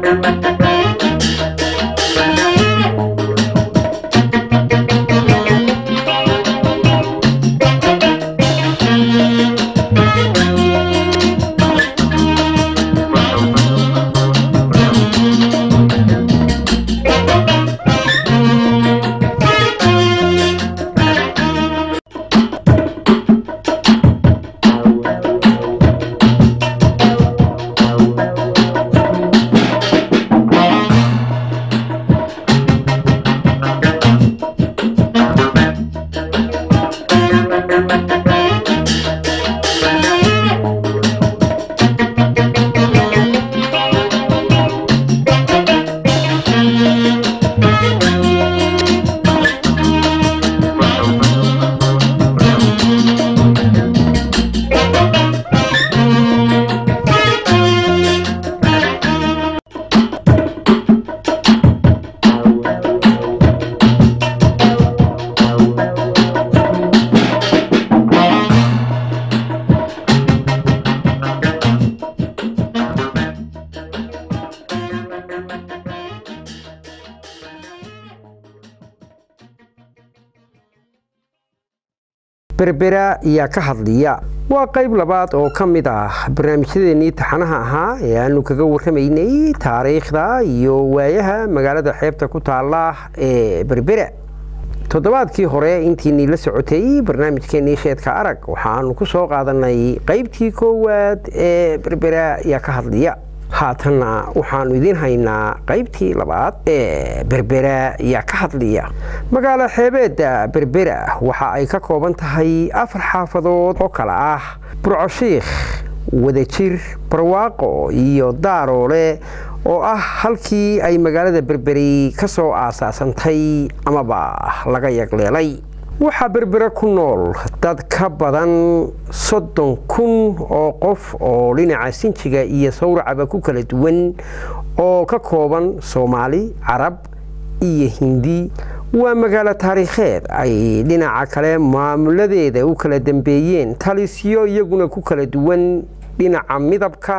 berbera yaa ka hadliya waa qayb labaad oo ka mid ah barnaamijyadeennii taxanaha ahaa ee aanu kaga warramaynay taariikhda iyo waayaha magaalada xeebta ku taalla ee berbera toddobaadkii hore intiinii la socotay barnaamijkeennii sheedka arag waxaanu ku soo qaadanay qaybtii koowaad ee berbera yaa ka hadliya haatanna waxaanu idiin haynaa qaybtii labaad ee berbera yaa ka hadliya magaalo xeebeedda berbera waxa ay ka kooban tahay afar xaafadood oo kale ah burcoshiikh wadajir barwaaqo iyo daaroole oo ah halkii ay magaalada berberi ka soo aasaasantay amaba laga yagleelay waxaa berbera ku nool dad ka badan soddon kun oo qof oo dhinaca sinjiga iyo sawracaba ku kala duwan oo ka kooban soomaali carab iyo hindi waa magaalo taariikheed ay dhinaca kale maamuladeeda u kala dambeeyeen talisyo iyaguna ku kala duwan dhinaca midabka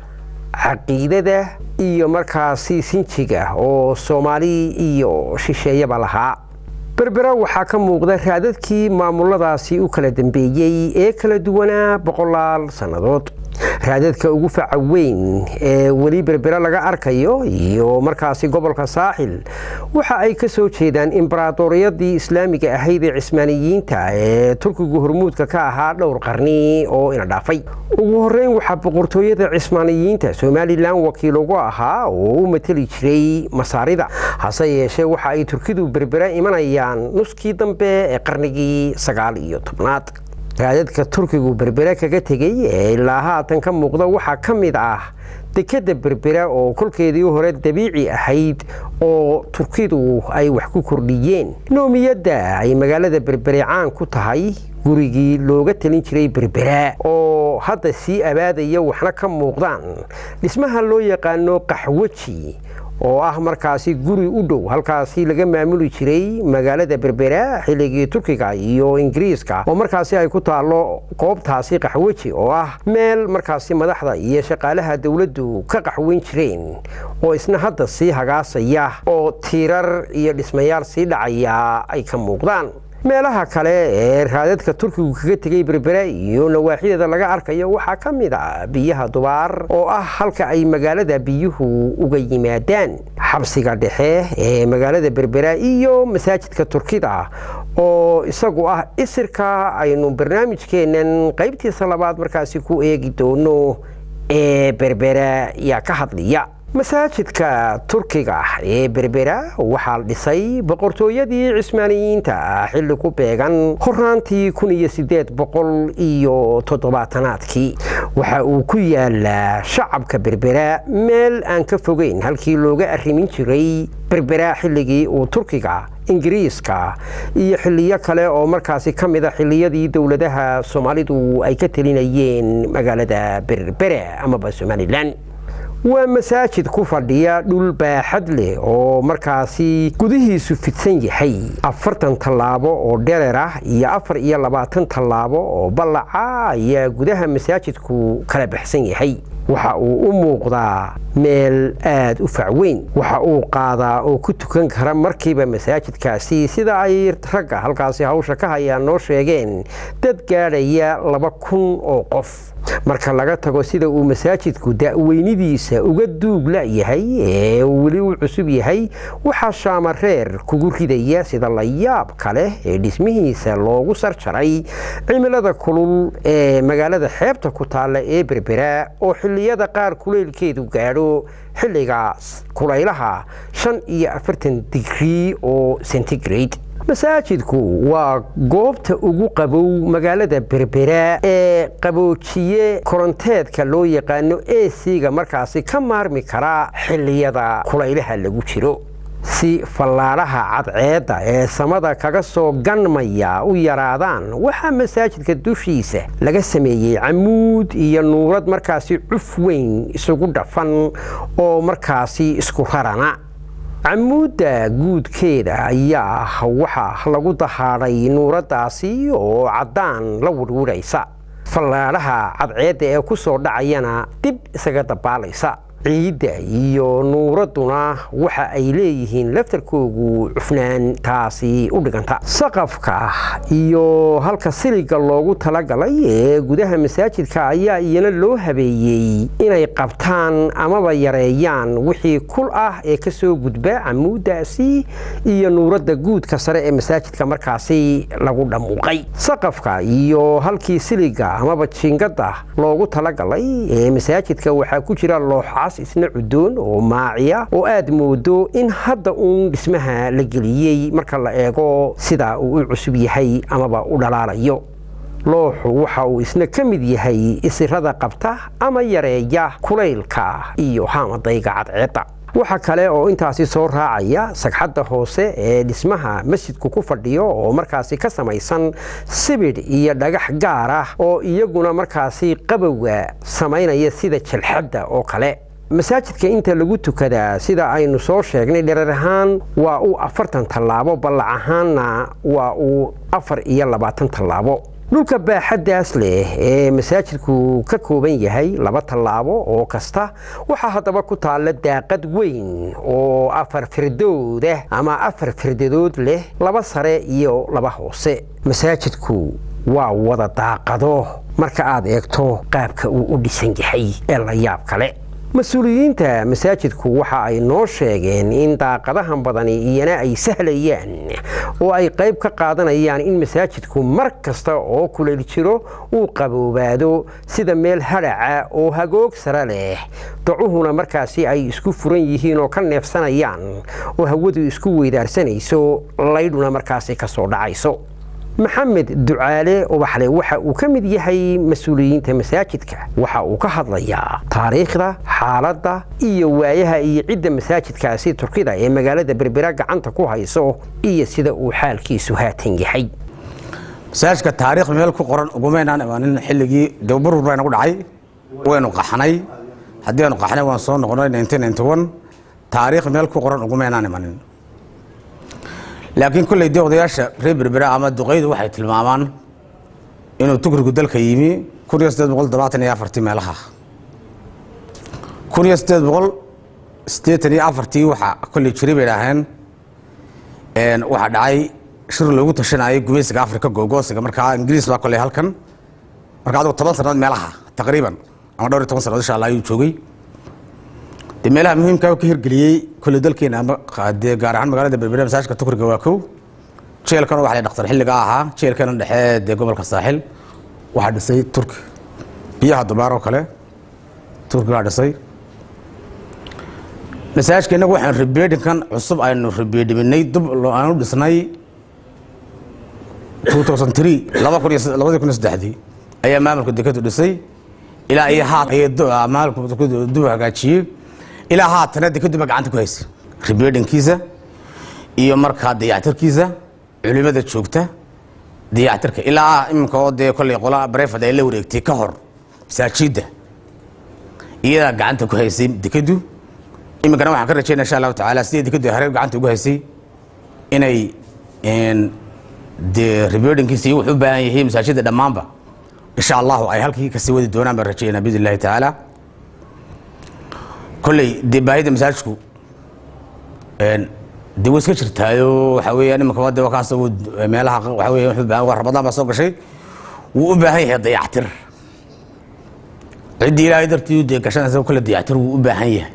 caqiidada iyo markaasi sinjiga oo soomaali iyo shisheeyaba lahaa berbera waxaa ka muuqda raadadkii maamuladaasi u kala dambeeyey ee kala duwanaa boqolaal sannadood raadadka ugu faca weyn ee weli berbera laga arkayo iyo markaasi gobolka saaxil waxa ay ka soo jeedaan imbaraadoriyadii islaamiga ahayd ee cismaaniyiinta ee turkigu hormuudka ka ahaa dhowr qarni oo ina dhaafay ugu horeyn waxaa boqortooyada cismaaniyiinta somalilan wakiil ugu ahaa oo u mateli jiray masaarida hase yeeshee waxa ay turkidu berbera imanayaan nuskii dambe ee qarnigii sagaal iyo tobnaad raadadka turkigu berbera kaga tegey ee ilaa haatan ka muuqda waxaa ka mid ah dekadda berbera oo kolkeedii hore dabiici ahayd oo turkidu ay wax ku kordhiyeen noomiyadda ay magaalada berbere caan ku tahay gurigii looga talin jiray berbera oo hadda sii abaadaya waxna ka muuqdaan dhismaha loo yaqaano qaxwaji oo ah markaasi guri u dhow halkaasi laga maamuli jiray magaalada berbera xilligii turkiga iyo ingiriiska oo markaasi ay ku taallo goobtaasi qaxweji oo ah meel markaasi madaxda iyo shaqaalaha dowladdu ka qaxweyn jireen oo isna hadda sii hagaasaya oo tiirar iyo dhismayaal sii dhacaya ay ka muuqdaan meelaha kale ee raadadka turkigu kaga tegey berbera iyo nawaaxideeda laga arkayo waxaa ka mid a biyaha dubaar oo ah halka ay magaalada biyuhu uga yimaadaan xabsiga dhexe ee magaalada berbera iyo masaajidka turkida oo isagu ah isirka aynu barnaamijkeennan qaybtiisa labaad markaasi ku eegi doono ee berbera yaa ka hadliya masaajidka turkiga ee berbera waxaa dhisay boqortooyadii cismaaniyiinta xilli ku beegan horaantii kun iyo sideed boqol iyo toddobaatanaadkii waxa uu ku yaalaa shacabka berbera meel aan ka fogeyn halkii looga arrimin jiray berbera xilligii uu turkiga ingiriiska iyo xiliyo kale oo markaasi ka mid a xiliyadii dowladaha soomaalidu ay ka telinayeen magaalada berbera amaba somalilan waa masaajid ku fadhiya dhul baaxad leh oo markaasi gudihiisu fidsan yahay afartan tallaabo oo dherer ah iyo afar iyo labaatan tallaabo oo ballaca ayaa gudaha masaajidku kala baxsan yahay waxa uu u muuqdaa meel aada u facweyn waxa uu qaadaa oo ku tukan kara markiiba masaajidkaasi sida ay ragga halkaasi hawsha ka hayaan noo sheegeen dad gaadhaya laba kun oo qof marka laga tago sida uu masaajidku da'weynidiisa uga duug la'yahay ee uu weli u cusub yahay waxaa shaamareer kugu ridaya sida layaab kale ee dhismihiisa loogu sarjaray cimilada kulul ee magaalada xeebta ku taalla ee berbera oo xilliyada qaar kuleylkeedu gaadho xilligaas kulaylaha shan iyo afartan digrii oo centigrade masaajidku waa goobta ugu qabow magaalada berbera ee qaboojiye koronteedka loo yaqaano esiga markaasi ka maarmi kara xilliyada kulaylaha lagu jiro si fallaadhaha cadceedda ee samada kaga soo ganmaya u yaraadaan waxaa masaajidka dushiisa laga sameeyey camuud iyo nuurad markaasi cuf weyn isugu dhafan oo markaasi isku rarana camuudda guudkeeda ayaa waxaa lagu dahaadhay nuuraddaasi oo caddaan la wirwiraysa fallaadhaha cadceedda ee ku soo dhacayana dib isaga dabaalaysa ciidda iyo nuuradduna waxa ay leeyihiin laftarkoogu cufnaan taasi u dhiganta saqafka iyo halka siliga loogu talagalay ee gudaha masaajidka ayaa iyana loo habeeyey inay qabtaan amaba yareeyaan wixii kul ah ee ka soo gudba camuuddaasi iyo nuuradda guudka sare ee masaajidka markaasi lagu dhammuuqay saqafka iyo halkii siliga amaba jiingadda loogu talagalay ee masaajidka waxaa ku jira looxaas isna cudoon oo maaciya oo aad moodo in hadda uun dhismaha la geliyey marka la eego sida uu u cusub yahay amaba u dhalaalayo looxu waxa uu isna ka mid yahay isirada qabta ama yareeya kulaylka iyo haamadayga cadceedda waxa kale oo intaasi soo raacaya sagxadda hoose ee dhismaha masjidku ku fadhiyo oo markaasi ka samaysan sibidh iyo dhagax gaar ah oo iyaguna markaasi qabowga samaynaya sida jalxadda oo kale masaajidka inta lagu tukadaa sida aynu soo sheegnay dherer ahaan waa uu afartan tallaabo ballac ahaanna waa uu afar iyo labaatan tallaabo dhulka baaxaddaas leh ee masaajidku ka kooban yahay laba tallaabo oo kasta waxaa haddaba ku taalla daaqad weyn oo afar firdoodah ama afar firdadood leh laba sare iyo laba hoose masaajidku waa wada daaqado marka aad eegto qaabka uu u dhisan yahay ee la yaab kale mas-uuliyiinta masaajidku waxa ay noo sheegeen in daaqadahan badani iyana ay sahlayaan oo ay qayb ka qaadanayaan in masaajidku mar kasta oo kuleyl jiro uu qaboobaado sida meel hadhaca oo hagoog sare leh dacuhuna markaasi ay isku furan yihiin oo ka neefsanayaan oo hawadu isku weydaarsanayso laydhuna markaasi ka soo dhacayso maxamed ducaale ubaxle waxa uu ka mid yahay mas-uuliyiinta masaajidka waxa uu ka hadlayaa taariikhda xaaladda iyo waayaha iyo cidda masaajidkaasi turkida ee magaalada berbera gacanta ku hayso iyo sida uu xaalkiisu haatan yahay masaajidka taariikh meel ku qoran ugumaynaan imaanin xilligii dababurur baa nagu dhacay waynu qaxnay haddii aynu qaxnay waan soo noqonay taariikh meel ku qoran ugumaynaan imanin laakiin kolley dee odayaasha reer berbera ama duqaydu waxay tilmaamaan inuu tukrigu dalka yimi kun iyo sideed boqol todobaatan iyo afartii meelaha kun iyo sideed boqol siddeetan iyo afartii waxaa kolley jiray bay idhaaheen waxaa dhacay shir loogu tashanayay gumaysiga afrika googoosiga markaa ingiriis baa kolley halkan marka adigu toban sannadood meelaha taqriiban ama dhowr iyo toban sannadood insha allah ayuu joogay de meelaha muhiimka ka hirgeliyey kolley dalkeena ama dee gaar ahaan magaalada berbere masaajidka tukriga waa kow jeelkan waxa la dhaktar xilliga ahaa jeelkana dhexe dee gobolka saaxil waxaa dhisay turki biyaha dubaar oo kale turkigaa dhisay masaajidka innagu waxaan ribeedhinkan cusub aynu ribeedhiminay dub aanu dhisnay laba kun iyo labadii kun iyo saddexdii ayaa maamulka dekadu dhisay ilaa iyo haat ayay maamulka dub hagaajiyey ilaa haatana dekeduba gacanta ku haysay ribeedhinkiisa iyo markaa dayactirkiisa culimada joogta dayactirka ilaa iminka oo dee kolley qola barefad ay la wareegtay ka hor masaajidda iyadaa gacanta ku haysay dekedu iminkana waxaan ka rajaynaa insha allahu tacaala sidii dekedu hare gacanta ugu haysay inay dee ribeedhinkiisa iyo wuxuu u baahan yahay masaajidda dhammaanba insha allahu ay halkii kasii wadi doonaan baan rajaynaa biidn illahi tacaala kolley dee baahida masaajidku dee way iska jirtaayo waxaa weeyaan imanka de wakaas meelaha waxaa weya wuxuu baahan waa ramadaan baa soo gashay wuu u baahan yahay dayactir ciddii ilaahay dartii dee gashanaysa kolle dayactir wuu u baahan yahay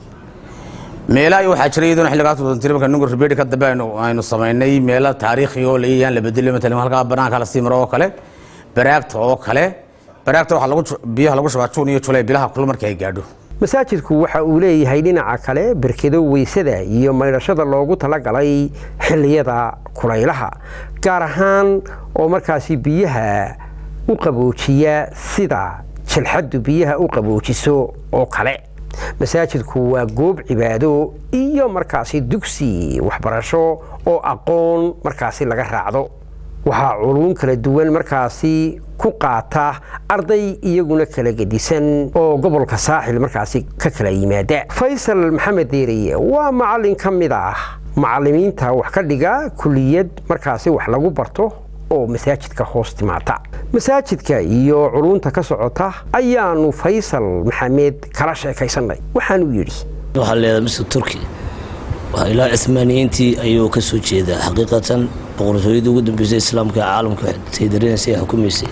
meelaha waxaa jira iyaduna xilligaas wadantiri marka nungur ribeedi ka dambe aynu aynu samaynay meelo taariikhi oo layayaan la bedelo matalan halkaa banaanka la sii maro oo kale baraagta oo kale baraagta waxaa lagu biyaha lagu shubaa juun iyo julay bilaha kul markii ay gaadho masaajidku waxa uu leeyahay dhinaca kale berkedo weysada iyo maydhashada loogu talagalay xilliyada kulaylaha gaar ahaan oo markaasi biyaha u qaboojiya sida jilxaddu biyaha u qaboojiso oo kale masaajidku waa goob cibaado iyo markaasi dugsi waxbarasho oo aqoon markaasi laga raacdo waxaa culuun kala duwan markaasi ku qaata arday iyaguna kala gedisan oo gobolka saaxil markaasi ka kala yimaada faysal maxamed deeriye waa macallin ka mid ah macallimiinta wax ka dhiga kuliyad markaasi wax lagu barto oo masaajidka hoos timaata masaajidka iyo culunta ka socota ayaanu faysal maxamed kala sheekaysanay waxaanuu yidhi waxaa leedahay misr turki waa ilaa cismaaniyiintii ayuu ka soo jeedaa xaqiiqatan boqortooyadii ugu dambeysay islaamka ee caalamka saydarinaysa ee xukumaysay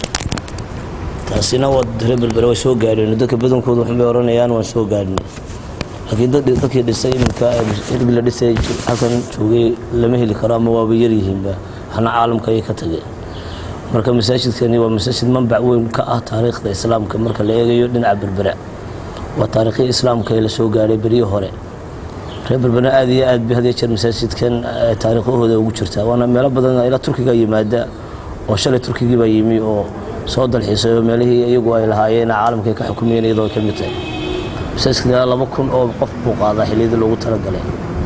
taasina waa reer berbere way soo gaadheen dadka badankooda waxbay oranayaan waan soo gaadhnay laakiin dadkii dhisay iminka xilgii la dhisay halkan joogay lama heli karo ama waaba yaryihiinba waxna caalamka ayay ka tageen marka masaajidkani waa masaajid manbac weyn ka ah taariikhda islaamka marka la eegayo dhinaca berbera waa taariikhii islaamka ee la soo gaadhay beryii hore reer berbera aad iyo aad bay had iyo jeer masaajidkan taariikhahooda ugu jirtaa waana meelo badan ilaa turkiga yimaada oo shalay turkigii baa yimi oo soo dalxiisayo meelihii iyagu ay lahaayeen caalamka ay ka xukumayeen iyadoo ay ka mid tahay masaajidka laba kun oo qof buu qaadaa xilliyadii loogu talagalay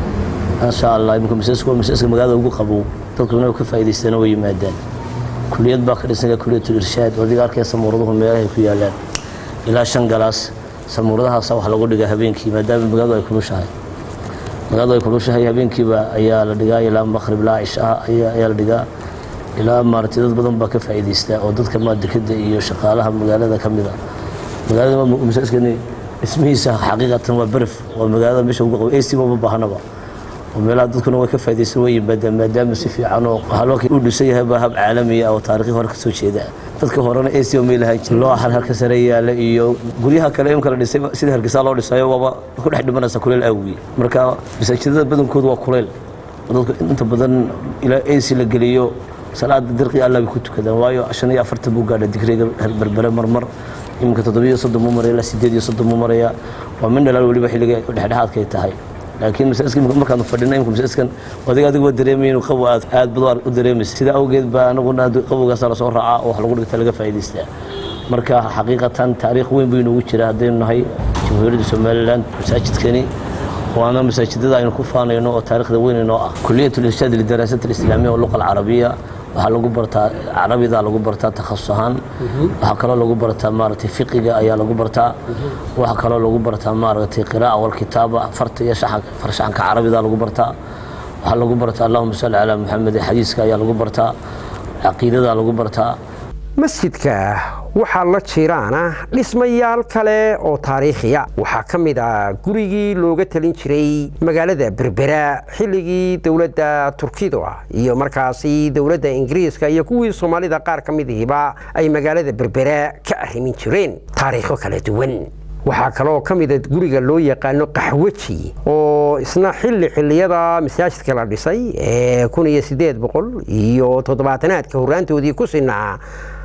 maasha allah imika masaajidku waa masaajidka magaalada ugu qabow dadkuna ka faa'iidaystaan way yimaadaan kuliyad baa ka dhisan kuliyatul irshaad oo adiga arkaya samuuraduhu meelahay ku yaalaan ilaa shan galaas samuuradahaasa wax lagu dhigaa habeenkii maadaama magaaladu ay kulushahay magaaladu ay kulushahay habeenkiiba ayaa la dhigaa ilaa maqrib ilaa cishaha ayaa la dhigaa ilaa maaragtay dad badan baa ka faa'iidaysta oo dadka maadekada iyo shaqaalaha magaalada ka mid a magaalada masaajidkani dhismihiisa xaqiiqatan waa beref waa magaalada meesha ugu qabo ac maba baahanaba oo meelaha dadkuna way ka faa'iidaysan way yimaadaan maadaama si fiican oo haloonkii uu dhisan yahay baa hab caalamiya oo taariikhi hore ka soo jeeda dadka horena ac oo may lahaan jirin loo halka sare yaala iyo guryaha kale imka la dhisay sida hargeysa loo dhisayo waaba ku dhex dhimanaysa kuleel awgi marka masaajidada badankoodu waa kuleyl dadku inta badan ilaa ac la geliyo salaada dirqi alla bay ku tukadaan waayo shan iyo afartan buu gaadha digriga berbere marmar iminka toddobiyo soddon buu maraya ilaa sideed iyo soddon buu maraya waa min dhalaal weliba xilliga dhexdhexaadkay tahay laakiin masaajidka markaanu fadhina imika masaajidkan adiga adiga waa dareemaya inuu qabow aad aad bad u dareemaysa sidaa awgeed baa anaguna qabowgaasa lasoo raacaa oo wax lagu dhigta laga faa'iidaystaa marka xaqiiqatan taariikh weyn buu inoogu jira haddaynu nahay jamhuuriyadda somalilan masaajidkani waana masaajidada aynu ku faanayno oo taariikhda weyn inoo ah kuliyat lirshaad lidaraasat alislaamiya oo luqa alcarabiya waxaa lagu bartaa carabida lagu bartaa takhasus ahaan waxaa kaloo lagu bartaa maaragtay fiqiga ayaa lagu bartaa waxaa kaloo lagu bartaa maaragtay qiraa'a walkitaaba farta iyo farshaxanka carabida lagu bartaa waxaa lagu bartaa allahuma salli calaa maxamed xadiiska ayaa lagu bartaa caqiidada lagu bartaa masjidka waxaa la jiraana dhismayaal kale oo taariikhiya waxaa ka mid ah gurigii looga talin jiray magaalada berbera xilligii dowladda turkida iyo markaasi dowladda ingiriiska iyo kuwii soomaalida qaar ka midihiba ay magaalada berbera ka arrimin jireen taariikho kala duwan waxaa kaloo ka mida guriga loo yaqaano qaxweji oo isna xilli xilliyada masaajidka la dhisay ee kun iyo sideed boqol iyo toddobaatanaadka horraantoodii ku sinaa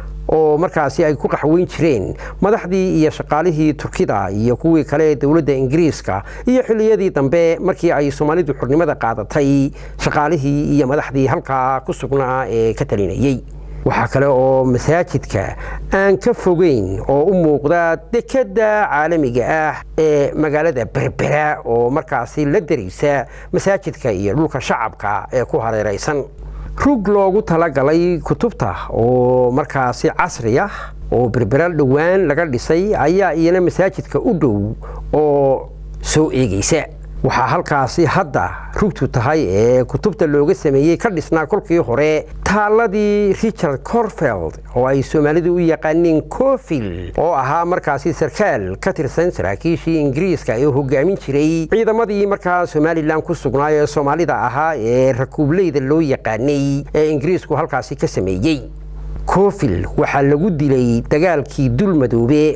oo markaasi ay ku qaxweyn jireen madaxdii iyo shaqaalihii turkida iyo kuwii kale ee dowladda ingiriiska iyo xilliyadii dambe markii ay soomaalidu xurnimada qaadatay shaqaalihii iyo madaxdii halkaa ku sugnaa ee ka talinayey waxaa kale oo masaajidka aan ka fogeyn oo u muuqda dekedda caalamiga ah ee magaalada berbera oo markaasi la daraysa masaajidka iyo dhulka shacabka ee ku hareeraysan rug loogu talagalay kutubta oo markaasi casri ah oo berbera dhowaan laga dhisay ayaa iyana masaajidka u dhow oo soo eegaysa waxaa halkaasi hadda rugtu tahay ee kutubta looga sameeyey ka dhisnaa kolkii hore taaladii richard corfeld oo ay soomaalidu u yaqaaneen cofil oo ahaa markaasi sarkaal ka tirsan saraakiishii ingiriiska ee hogaamin jiray ciidamadii markaa somalilan ku sugnaa ee soomaalida ahaa ee rakuubleyda loo yaqaanay ee ingiriisku halkaasi ka sameeyey cofil waxaa lagu dilay dagaalkii dulmadoobe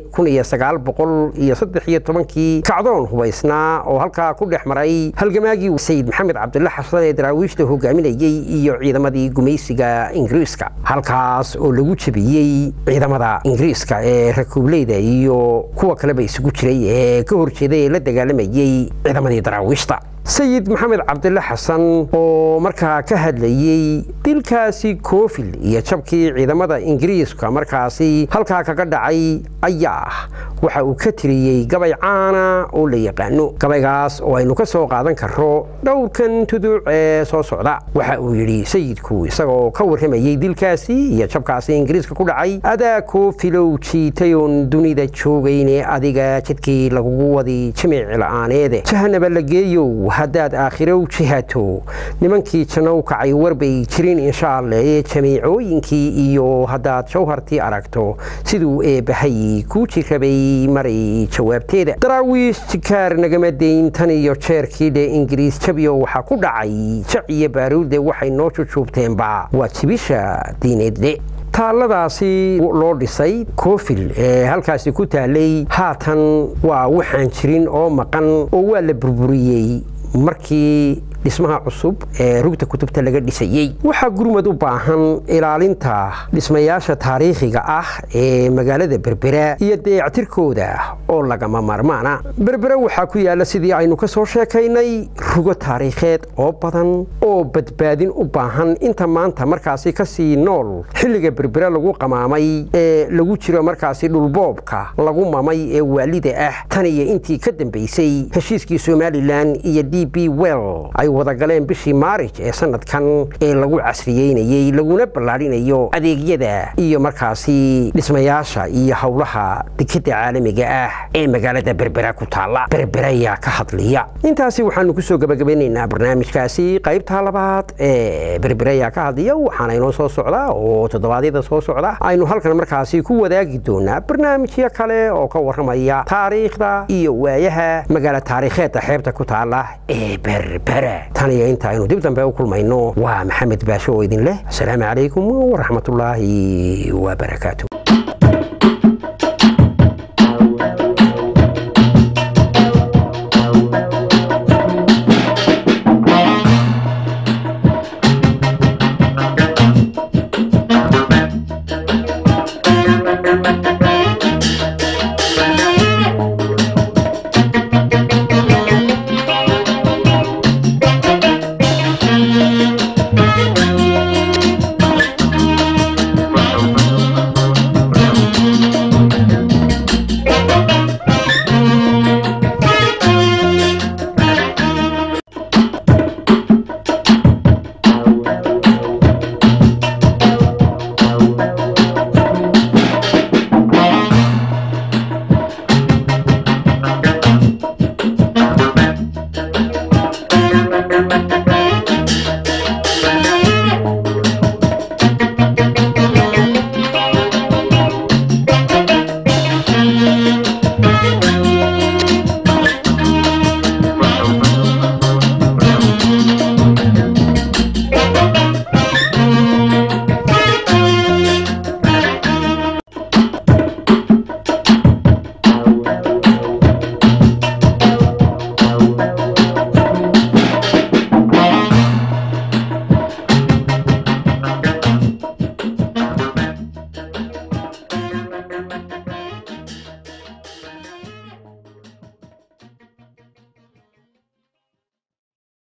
kii kacdoon hubaysnaa oo halkaa ku dhex maray halgamaagii sayid maxamed cabdulla xasan ee daraawiishta hogaaminayey iyo ciidamadii gumaysiga ingiriiska halkaas oo lagu jebiyey ciidamada ingiriiska ee rakuubleyda iyo kuwa kaleba isugu jiray ee ka horjeeday ee la dagaalamayey ciidamadii daraawiishta sayid maxamed cabdille xasan oo markaa ka hadlayey dilkaasi cofil iyo jabkii ciidamada ingiriiska markaasi halkaa kaga dhacay ayaa ah waxa uu ka tiriyey gabay caana oo la yaqaano gabaygaas oo aynu ka soo qaadan karro dhowrkan tuduuc ee soo socda waxa uu yidhi sayidku isagoo ka warramayey dilkaasi iyo jabkaasi ingiriiska ku dhacay adaa cofilow jiitayoon dunida joogayne adiga jidkii lagugu wadi jimici la'aaneede jahanaba la geeyow haddaad aakhirow jihato nimankii jannow kacay warbay jirin insha alle ee jamiicooyinkii iyo haddaad jawhartii aragto siduu eebbahay kuu jirrabay maray jawaabteeda daraawiish jikaar nagama dayn tan iyo jeerkii dhe ingiriis jabiyo waxaa ku dhacay jac iyo baaruudde waxay noo jujuubteenba waa jibisha diineedle taalladaasi loo dhisay cofil ee halkaasi ku taalay haatan waa waxaan jirin oo maqan oo waa la burburiyey markii dhismaha cusub ee rugta kutubta laga dhisayey waxaa gurmad u baahan ilaalinta dhismayaasha taariikhiga ah ee magaalada berbera iyo dayactirkooda oo lagama maarmaana berbera waxaa ku yaalla sidii aynu ka soo sheekaynay rugo taariikheed oo badan oo badbaadin u baahan inta maanta markaasi kasii nool xilliga berbera lagu qamaamay ee lagu jiro markaasi dhulboobka lagu mamay ee waalida ah tan iyo intii ka dambaysay heshiiskii somalilan iyo d b well wadagaleen bishii maarij ee sanadkan ee lagu casriyeynayey laguna ballaadhinayo adeegyada iyo markaasi dhismayaasha iyo howlaha dekadda caalamiga ah ee magaalada berbera ku taalla berberayaa ka hadliya intaasi waxaanu kusoo gabagabeynaynaa barnaamijkaasi qaybtaa labaad ee berberayaa ka hadliya waxaana inoo soo socdaa oo toddobaadyada soo socda aynu halkan markaasi ku wadaagi doonaa barnaamijyo kale oo ka warramaya taariikhda iyo waayaha magaalo taariikheedda xeebta ku taalla ee berbera tan iyo inta aynu dib dambe u kulmayno waa maxamed baasho oo idin leh asalaamu calaykum waraxmatullaahi wabarakaatu